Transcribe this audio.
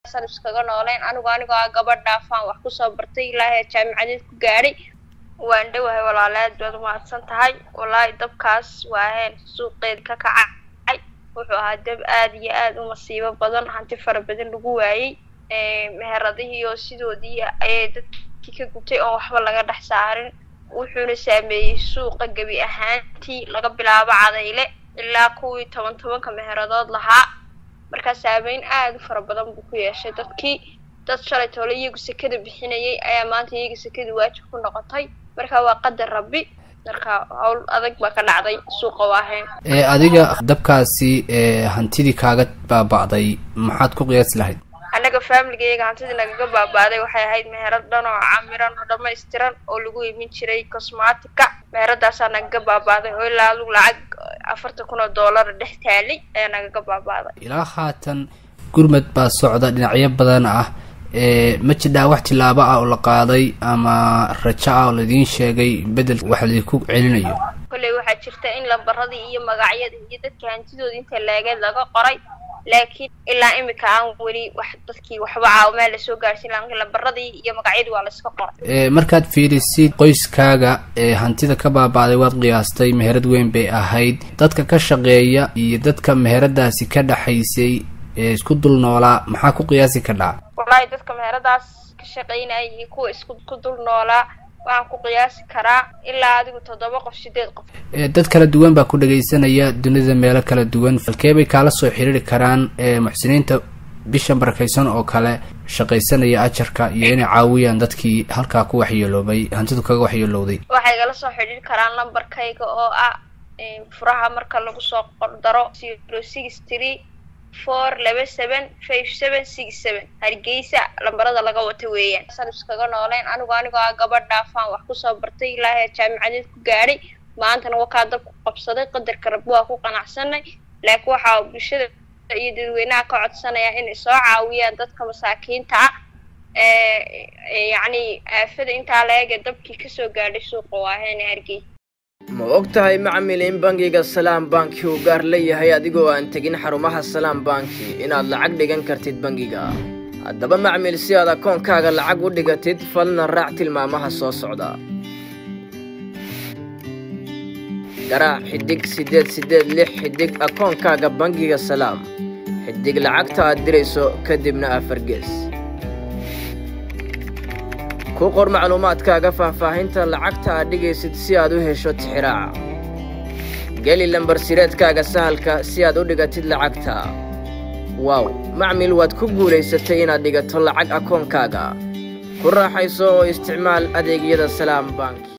san iskaga nooleyn anigu anigoo ah gabadh dhaafaan wax kusoo bartay ilaahay jaamicadeed ku gaadhay waan dhowahay walaalaad baad umahadsan tahay wallaahi dabkaas waaheen suuqeed ka kacay wuxuu ahaa dab aada iyo aada u masiibo badan hanti fara badan lagu waayey meheradihii oo sidoodii ayay dadkii ka gubtay oon waxba laga dhex saarin wuxuuna saameeyey suuqa gebi ahaantii laga bilaabo cadayle ilaa kuwii toban tobanka meheradood lahaa markaa saameyn aada u fara badan buu ku yeeshay dadkii dad shalay toole iyagu sekada bixinayay ayaa maanta iyaga sekada waajib ku noqotay marka waa qadar rabbi marka hawl adag baa ka dhacday suuqa waahayn ee adiga dabkaasi ee hantidii kaaga baaba'day maxaad ku qiyaasi lahayd annaga faamiligayga hantidii nagaga baaba'day waxay ahayd meherad dhan oo camiran oo dhamaystiran oo lagu imin jiray cosmatica meheradaasaa nagaga baaba'day oo ilaa adugu lacag afartan kun oo doolara dhex taalay ayaa nagaga baaba'day ilaa haatan gurmad baa socda dhinacyo badan ah ee ma jidhaa wax tilaabo ah oo la qaaday ama rajo ah oo laidiin sheegay bedel wax laidinku celinayo kolley waxaa jirta in lambaradii iyo magacyada iyo dadka hantidooda inta laagad laga qoray laakiin ilaa imika aan weli wax dadkii waxba caawimaa lasoo gaarsiin laakiin lambaradii iyo magacyadii waa layska qoray ee markaad fiirisid qoyskaaga ee hantida ka baaba'day waad qiyaastay meherad weyn bay ahayd dadka ka shaqeeya iyo dadka meheradaasi ka dhexaysay ee isku dul noolaa maxaa ku qiyaasi kadhaa wallaahi dadka meheradaas ka shaqaynaya iyo kuwa isku ku dul noolaa waxaan ku qiyaasi karaa ilaa adigu toddoba qof sideed qof ee dad kala duwan baa ku dhagaysanaya dunida meelo kala duwan falkee bay kaala soo xiriiri karaan ee muxsiniinta bisha barakaysan oo kale shaqaysanaya ajarka iyo inay caawiyaan dadkii halkaa ku waxyeeloobay hantidu kaga waxyeelowday waxay igala soo xidhiiri karaan lambarkayga oo ah furaha marka lagu soo qordaro zero six three four laba seven five seven six seven hargeysa lambarada laga wata weeyaan san iskaga nooleyn anigu anigoo ah gabadh dhaafaan wax kusoo bartay ilaahay jaamicadeed ku gaadhay maantana wakaa dab ku qabsaday qadarka rabbi waa ku qanacsanay laakiin waxaa bulshada iyo dadweynaha ka codsanaya inay soo caawiyaan dadka masaakiinta ah ee yacni aafada intaa laega dabkii kasoo gaadhay suuqa waaheene hargeysa ma og tahay macmil in bangiga salaam banki uu gaar leeyahay adigoo aan tegin xarumaha salaam banki inaad lacag dhigan kartid bangiga haddaba macmil si aad akoonkaaga lacag u dhigatid falna raac tilmaamaha soo socda garaac xidhig siddeed siddeed lix xidhig akoonkaaga bangiga salaam xidhig lacagta aad dirayso kadibna afar gees ku qor macluumaadkaaga faahfaahinta lacagta aad dhigaysid si aad u hesho tixiraaca geli lambar sireedkaaga sahalka si aad u dhigatid lacagta waaw macmil waad ku guulaysatay inaad dhigato lacag akoonkaaga ku raaxayso oo isticmaal adeegyada salaam bank